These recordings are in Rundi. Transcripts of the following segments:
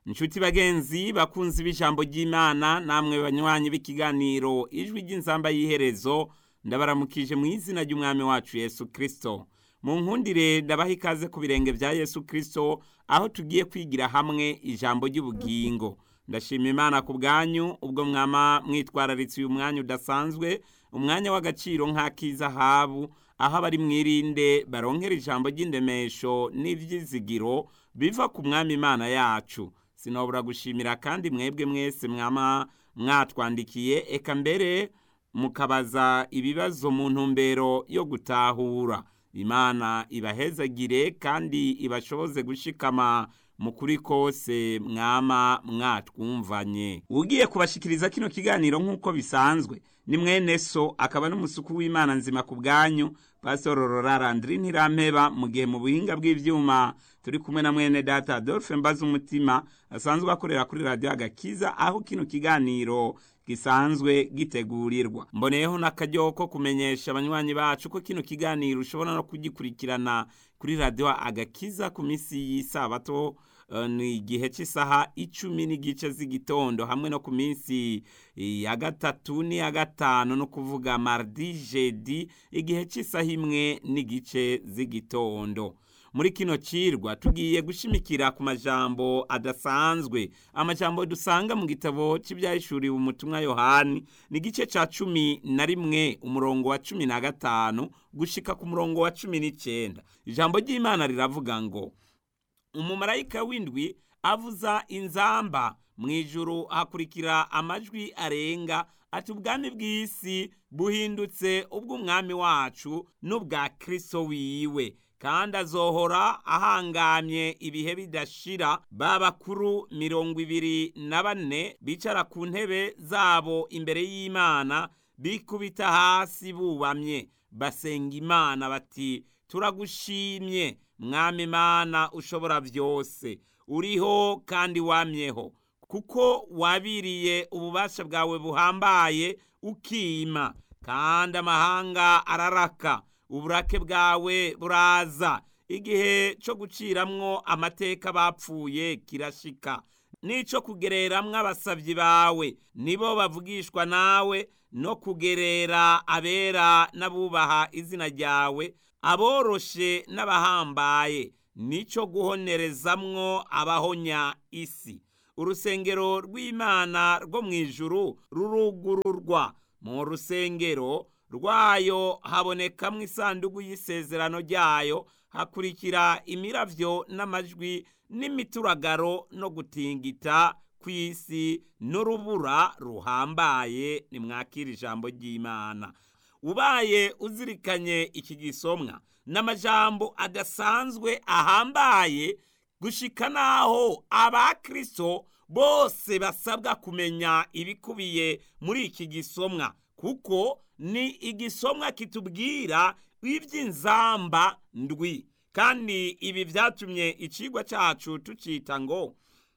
inshuti bagenzi bakunzi b'ijambo ry'imana namwe banywanyi b'ikiganiro ijwi ry'inzamba y'iherezo ndabaramukije mu izina ry'umwami wacu yesu kirisito mu nkundire ndabaha ikaze ku birenge bya yesu kirisito aho tugiye kwigira hamwe ijambo ry'ubugingo ndashima imana ku bwanyu ubwo mwama mwitwararitse uyu mwanya udasanzwe umwanya w'agaciro nk'ak'izahabu aho abari mwirinde baronkera ijambo ry'indemesho n'ibyizigiro biva ku mwami imana yacu sinabura gushimira kandi mwebwe mwese mwama mwatwandikiye eka mbere mukabaza ibibazo mu ntumbero yo gutahura imana ibahezagire kandi ibashoboze gushikama mu kuri kose mwama mwatwumvanye ugiye kubashikiriza kino kiganiro nk'uko bisanzwe ni mwene so akaba n'umusuku w'imana nzima ku bwanyu pasitoro rorarandiri ntirampeba mu gihe mu buhinga bw'ibyuma turi kumwe na mwene data adolphe mbaza umutima asanzwe akorera kuri radiyo agakiza aho kino kiganiro gisanzwe gitegurirwa mboneyeho n'akaryo ko kumenyesha abanywanyi bacu ko kino kiganiro ushobora no kugikurikirana kuri radiyo agakiza ku minsi y'isabato ni igihe cy'isaha icumi n'igice z'igitondo hamwe no ku minsi ya gatatu n'iya gatanu no kuvuga mardi jedi igihe cy'isaha imwe n'igice z'igitondo muri kino cirwa tugiye gushimikira ku majambo adasanzwe amajambo dusanga mu gitabo cy'ibyahishuriwe umutumwa yohani ni igice ca cumi na rimwe umurongo wa cumi na gatanu gushika ku murongo wa cumi n'icenda ijambo ry'imana riravuga ngo umumarayika w'indwi avuza inzamba mu ijuru hakurikira amajwi arenga ati ubwami bw'isi buhindutse ubw'umwami wacu n'ubwa kristo wiwe kandi azohora ahangamye ibihe bidashira ba bakuru mirongo ibiri na bane bicara ku ntebe zabo imbere y'imana bikubita hasi bubamye basenga imana bati turagushimye mwami imana ushobora byose uriho kandi wamyeho kuko wabiriye ububasha bwawe buhambaye ukima kandi amahanga araraka uburake bwawe buraza igihe cyo guciramwo amateka bapfuye kirashika n'icyo kugereramwo abasabyi bawe nibo bavugishwa nawe no kugerera abera n'abubaha izina ryawe aboroshe n'abahambaye nicyo guhonerezamwo abahonya isi urusengero rw'imana rwo mu ijuru rurugururwa mu rusengero rwayo habonekamwo isanduku y'isezerano ryayo hakurikira imiravyo n'amajwi n'imituragaro no gutingita kw'isi n'urubura ruhambaye nimwakira ijambo ry'imana ubaye uzirikanye iki gisomwa n'amajambo adasanzwe ahambaye gushika naho abakristo bose basabwa kumenya ibikubiye muri iki gisomwa kuko ni igisomwa kitubwira iby'inzamba ndwi kandi ibi byatumye icigwa cyacu tucita ngo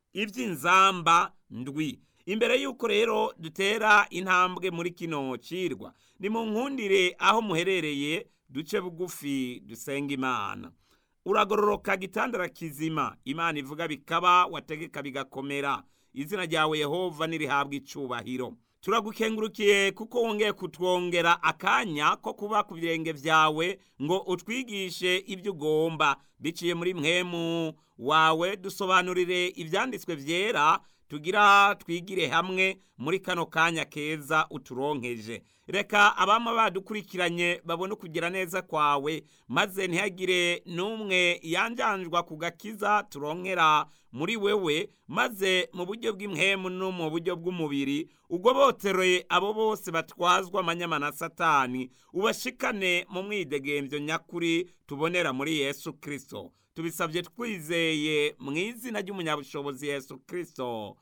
iby'inzamba ndwi imbere y'uko rero dutera intambwe muri kino cirwa ni mu nkundire aho muherereye duce bugufi dusenga imana uragororoka gitandara kizima imana ivuga bikaba wategeka bigakomera izina ryawe yehova nirihabwa icubahiro turagukengurukiye kuko wongeye kutwongera akanya ko kuba ku birenge byawe ngo utwigishe ibyo ugomba biciye muri mwemu wawe dusobanurire ibyanditswe byera tugira twigire hamwe muri kano kanya keza uturonkeje reka abama badukurikiranye babone ukugira neza kwawe maze ntihagire n'umwe yanjanjwa ku gakiza turonkera muri wewe maze mu buryo bw'imhemu no mu buryo bw'umubiri ubwo boteroye abo bose batwazwa amanyama na satani ubashikane mu mwidegembyo nyakuri tubonera muri yesu kirisito tubisabye twizeye mu izina ry'umunyabushobozi yesu kirisito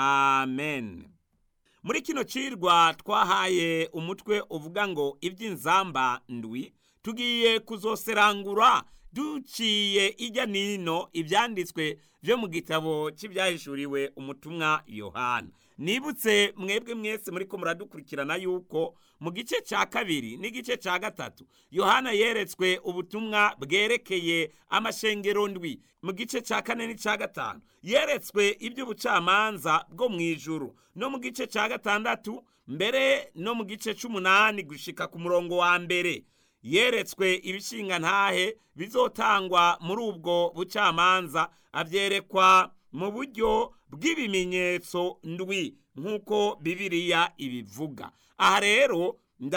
amen muri kino cirwa twahaye umutwe uvuga ngo iby'inzamba ndwi tugiye kuzoserangura duciye ijya nino ibyanditswe byo mu gitabo cy'ibyahishuriwe umutumwa yohana nibutse mwebwe mwese muri ko muradukurikirana yuko mu gice cya kabiri n'igice cya gatatu yohana yeretswe ubutumwa bwerekeye amashengero ndwi mu gice cya kane n'icya gatanu yeretswe iby'ubucamanza bwo mu ijuru no mu gice cya gatandatu mbere no mu gice cy'umunani gushika ku murongo wa mbere yeretswe ibishinga ntahe bizotangwa muri ubwo bucamanza abyerekwa mu buryo bw'ibimenyetso ndwi nk'uko bibiriya ibivuga aha rero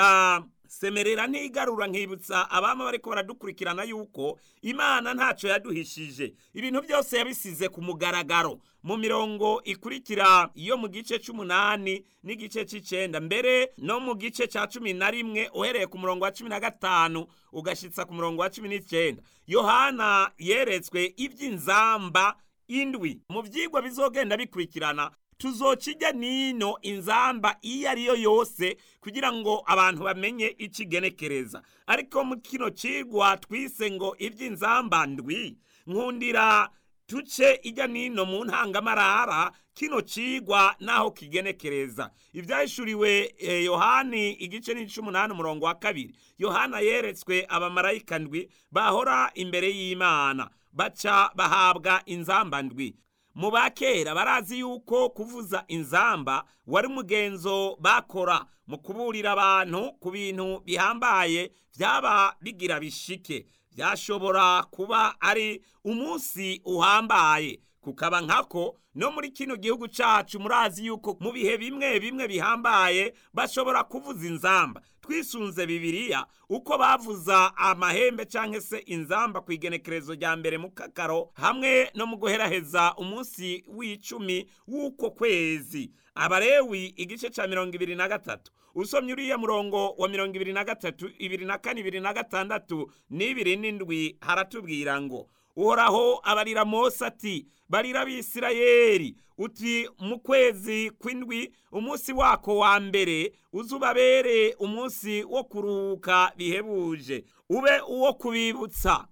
ndasemerera ntigarura nkibutsa abama bariko baradukurikirana yuko imana ntacyo yaduhishije ibintu byose yabisize ku mugaragaro mu mirongo ikurikira iyo mu gice c'umunani n'igice c'icenda mbere no mu gice ca cumi na rimwe uhereye ku murongo wa cumi na gatanu ugashitsa ku murongo wa cumi n'icenda yohana yeretswe ivy'inzamba indwi mu vyigwa bizogenda bikurikirana tuzokijya nino inzamba iyo ariyo yose kugira ngo abantu bamenye ikigenekereza ariko mu kino cigwa twise ngo ivy'inzamba ndwi nkundira tuce ijya nino mu ntangamarara kino cigwa naho kigenekereza ivyahishuriwe eh, yohani igice n'ic'umunani umurongo wa kabiri yohana yeretswe abamarayika ndwi bahora imbere y'imana baca bahabwa inzamba ndwi mu bakera barazi yuko kuvuza inzamba wari umugenzo bakora mu kuburira abantu ku bintu bihambaye byaba bigira bishike byashobora kuba ari umunsi uhambaye kukaba nkako no muri kino gihugu cacu murazi yuko mu bihe bimwe bimwe bihambaye bashobora kuvuza inzamba twisunze bibiliya uko bavuza amahembe canke se inzamba ku igenekerezo rya mbere mu kakaro hamwe no mu guheraheza umunsi w'icumi w'uko kwezi abarewi igice ca mirongo ibiri na gatatu usomye uriya murongo wa mirongo ibiri na gatatu ibiri na kane ibiri na gatandatu n'ibiri n'indwi haratubwira ngo uhoraho abarira mose ati barira abisirayeli uti mu kwezi kw'indwi umunsi wako wa mbere uzubabere umunsi wo kuruhuka bihebuje ube uwo kubibutsa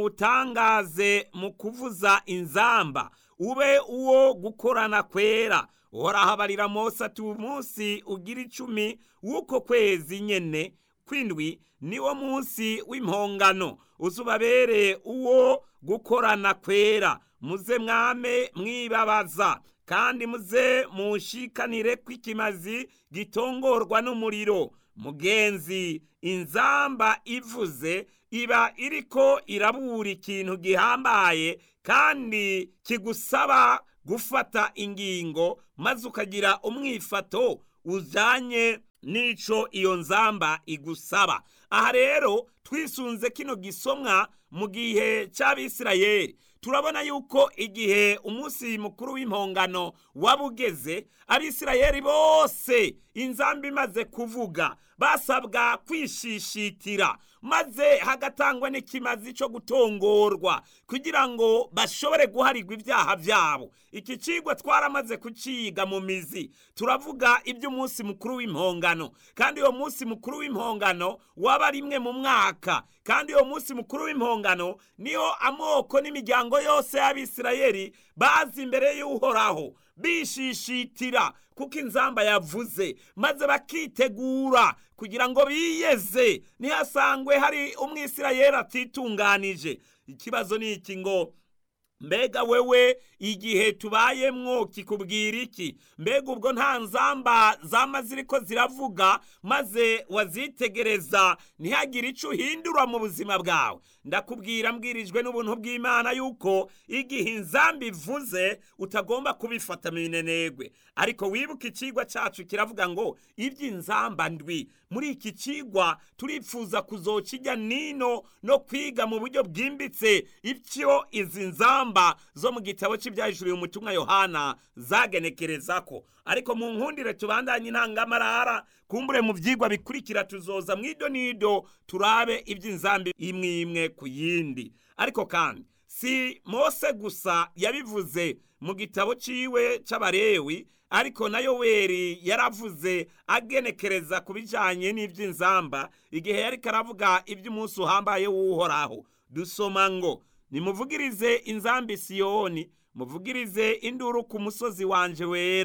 muwutangaze mu kuvuza inzamba ube uwo gukorana kwera uhoraho abarira mose ati umunsi ugira icumi w'uko kwezi nyene kw'indwi niwo munsi w'impongano uzubabere uwo gukorana kwera muze mwame mwibabaza kandi muze mushikanire kw'ikimazi gitongorwa n'umuriro mugenzi inzamba ivuze iba iriko irabura ikintu gihambaye kandi kigusaba gufata ingingo maze ukagira umwifato ujanye n'ico iyo nzamba igusaba aha rero twisunze kino gisomwa mu gihe cy'abisirayeli turabona yuko igihe umunsi mukuru w'impongano waba ugeze abisirayeli bose inzamba imaze kuvuga basabwa kwishishitira maze hagatangwa n'ikimazi cyo gutongorwa kugira ngo bashobore guharirwa ibyaha byabo iki cigwa twaramaze kuciga mu mizi turavuga iby'umunsi mukuru w'impongano kandi uwo munsi mukuru w'impongano waba rimwe mu mwaka kandi uwo munsi mukuru w'impongano niho amoko n'imiryango yose y'abisirayeli bazi imbere y'uhoraho bishishitira kuko inzamba yavuze maze bakitegura kugira ngo biyeze ntihasangwe hari umwisirayeli atitunganije ikibazo ni iki ngo mbega wewe igihe tubayemwo kikubwira iki mbega ubwo nta nzamba zama ziriko ziravuga maze wazitegereza ntihagire ico uhindura mu buzima bwawe ndakubwira mbwirijwe n'ubuntu bw'imana yuko igihe inzamba ivuze utagomba kubifata mu minenegwe ariko wibuka icigwa cacu kiravuga ngo ivy'inzamba ndwi muri iki cigwa turipfuza kuzokijya nino no kwiga mu buryo bwimbitse ivyo izi nzamba zo mu gitabo cy'ibyahishuriwe umutumwa yohana zagenekerezako ariko mu nkundire tubandanye intangamarara kumbure mu vyigwa bikurikira tuzoza mwido nido turabe ivy'inzambi imwe imwe ku yindi ariko kandi si mose gusa yabivuze mu gitabo ciwe c'abarewi ariko na yoweri yaravuze agenekereza ku bijanye n'ivy'inzamba igihe yariko aravuga ivy'umunsi uhambaye w'uhoraho dusoma ngo nimuvugirize inzambi siyoni muvugirize induru ku musozi wanje wera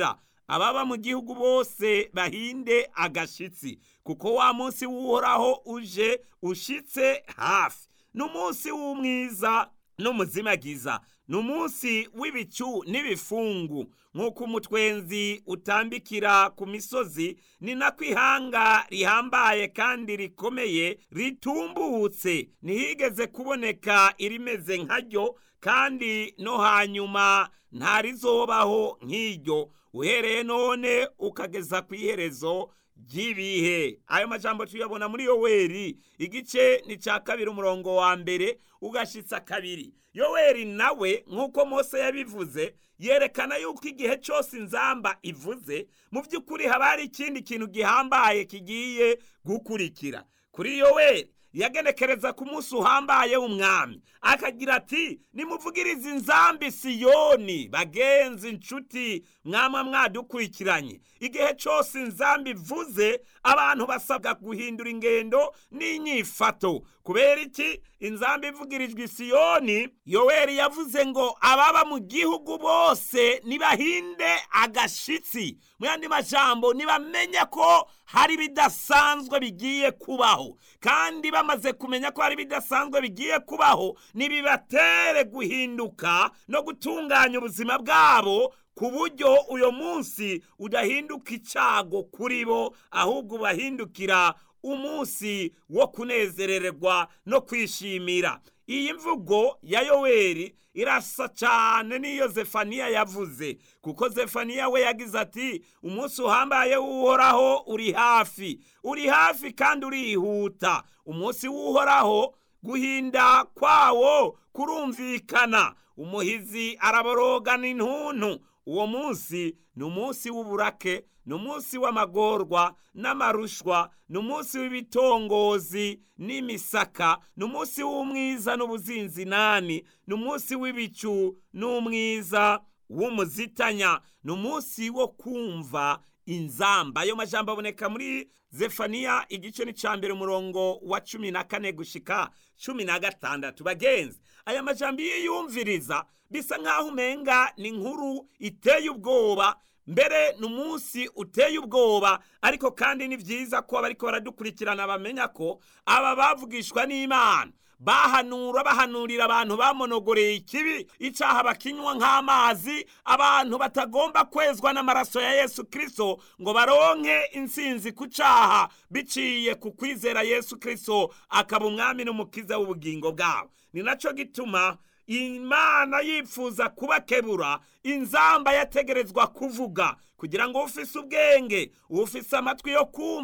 ababa mu gihugu bose bahinde agashitsi kuko wa munsi w'uhoraho uje ushitse hafi ni umunsi w'umwiza n'umuzimagiza ni umunsi w'ibicu n'ibifungu nk'uko umutwenzi utambikira ku misozi ni nako ihanga rihambaye kandi rikomeye ritumbutse ntihigeze kuboneka irimeze nkaryo kandi no hanyuma ntarizobaho nk'iryo uhereye none ukageza ku iherezo ry'ibihe ayo majambo tuyabona muri yoweri igice ni cya kabiri umurongo wa mbere ugashitsa kabiri yoweri nawe nk'uko mose yabivuze yerekana yuko igihe cyose inzamba ivuze mu by'ukuri haba hari ikindi kintu gihambaye kigiye gukurikira kuri yoweri yagenekereza ku munsi uhambaye w'umwami akagira ati nimuvugirize inzambi siyoni bagenzi inshuti mwama mwadukurikiranye igihe cyose inzambi ivuze abantu basabwa guhindura ingendo n'inyifato kubera iki inzambi ivugirijwe isiyoni yoweri yavuze ngo ababa mu gihugu bose nibahinde agashitsi mu yandi majambo nibamenye ko hari ibidasanzwe bigiye kubaho kandi bamaze kumenya ko hari ibidasanzwe bigiye kubaho nibibatere guhinduka no gutunganya ubuzima bwabo ku buryo uyo munsi udahinduka icyago kuri bo ahubwo ubahindukira umunsi wo kunezererwa no kwishimira iyi mvugo ya yoweri irasa cyane n'iyo zefaniya yavuze kuko zefaniya we yagize ati umunsi uhambaye w'uhoraho uri hafi uri hafi kandi urihuta umunsi w'uhoraho guhinda kwawo kurumvikana umuhizi araborogana intuntu uwo munsi ni umunsi w'uburake ni umunsi w'amagorwa n'amarushwa ni umunsi w'ibitongozi n'imisaka ni umunsi w'umwiza n'ubuzinzinani ni umunsi w'ibicu n'umwiza w'umuzitanya ni umunsi wo kumva inzamba ayo majambo aboneka muri zefaniya igice ni cya mbere umurongo wa cumi na kane gushika cumi na gatandatu bagenzi aya majambo iyo yumviriza bisa nk'aho umenga ni inkuru iteye ubwoba mbere ni umunsi uteye ubwoba ariko kandi ni byiza ko abariko baradukurikirana bamenya ko aba bavugishwa n'imana bahanura bahanurira abantu bamonogoreye ikibi icyaha bakinywa nk'amazi abantu batagomba kwezwa n'amaraso ya yesu kirisito ngo baronke insinzi ku cyaha biciye ku kwizera yesu kirisito akaba umwami n'umukiza w'ubugingo bwabo ni nacyo gituma imana yifuza kubakebura inzamba yategerezwa kuvuga kugira ngo ufise ubwenge ufise amatwi yo kumva